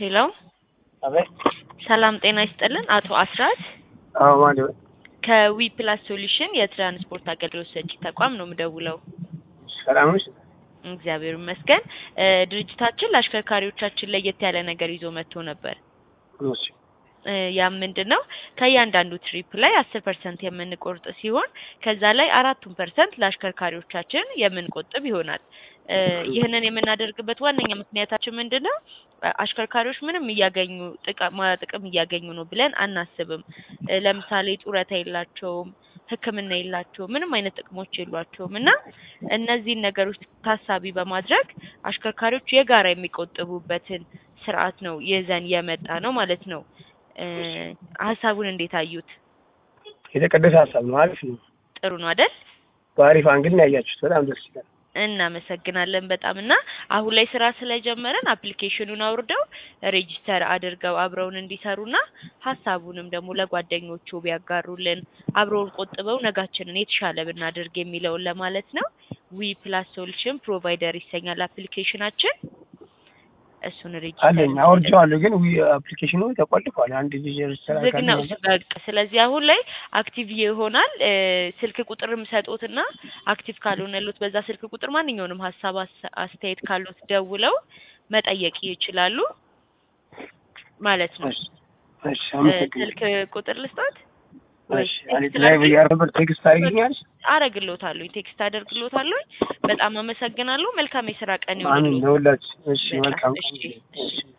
ሄሎ አቤት። ሰላም ጤና ይስጥልን። አቶ አስራት አዎ ማለት ነው። ከዊ ፕላስ ሶሉሽን የትራንስፖርት አገልግሎት ሰጪ ተቋም ነው የምደውለው። ሰላም ነሽ? እግዚአብሔር ይመስገን። እ ድርጅታችን ለአሽከርካሪዎቻችን ለየት ያለ ነገር ይዞ መጥቶ ነበር። እሺ እ ያም ምንድን ነው ከእያንዳንዱ ትሪፕ ላይ አስር ፐርሰንት የምንቆርጥ ሲሆን ከዛ ላይ አራቱን ፐርሰንት ለአሽከርካሪዎቻችን የምንቆጥብ ይሆናል። እ ይህንን የምናደርግበት ዋነኛ ምክንያታችን ምንድን ነው? አሽከርካሪዎች ምንም እያገኙ ጥቅማ ጥቅም እያገኙ ነው ብለን አናስብም። እ ለምሳሌ ጡረታ የላቸውም፣ ሕክምና የላቸውም፣ ምንም አይነት ጥቅሞች የሏቸውም እና እነዚህን ነገሮች ታሳቢ በማድረግ አሽከርካሪዎች የጋራ የሚቆጥቡበትን ስርዓት ነው ይዘን የመጣ ነው ማለት ነው። እ ሀሳቡን እንዴት አዩት? የተቀደሰ ሀሳብ ነው። አሪፍ ነው። ጥሩ ነው አይደል? በአሪፍ አንግል ነው ያያችሁት። በጣም ደስ ይላል። እናመሰግናለን በጣም እና አሁን ላይ ስራ ስለጀመረን አፕሊኬሽኑን አውርደው ሬጂስተር አድርገው አብረውን እንዲሰሩና ሀሳቡንም ደግሞ ለጓደኞቹ ቢያጋሩልን አብረውን ቆጥበው ነጋችንን የተሻለ ብናደርግ የሚለውን ለማለት ነው። ዊ ፕላስ ሶሉሽን ፕሮቫይደር ይሰኛል አፕሊኬሽናችን። እሱን ሬጂስተር አለኝ አውርቼዋለሁ፣ ግን ዊ አፕሊኬሽኑ ተቆልፏል። አንድ ጊዜ ሬጅስተር ዝግ ነው አድርጌ በቃ። ስለዚህ አሁን ላይ አክቲቭ ይሆናል። እ ስልክ ቁጥርም ሰጦትና አክቲቭ ካልሆነሉት በዛ ስልክ ቁጥር ማንኛውንም ሀሳብ አስ- አስተያየት ካሉት ደውለው መጠየቅ ይችላሉ ማለት ነው። እሺ እሺ፣ እ አመሰግናለሁ። ስልክ ቁጥር ልስጣት ወይ እሺ፣ እኔ ቴክስት ድራይቭ ላድርግ? እያደረግኩ ቴክስት አድርጊኛለሽ? አረግሎታለሁ ቴክስት አደርግሎታለሁ። በጣም አመሰግናለሁ። መልካም የስራ ቀን አሚን ይሆንልዎት። ለሁላችሁ። እሺ፣ በጣም መልካም እሺ፣ እሺ።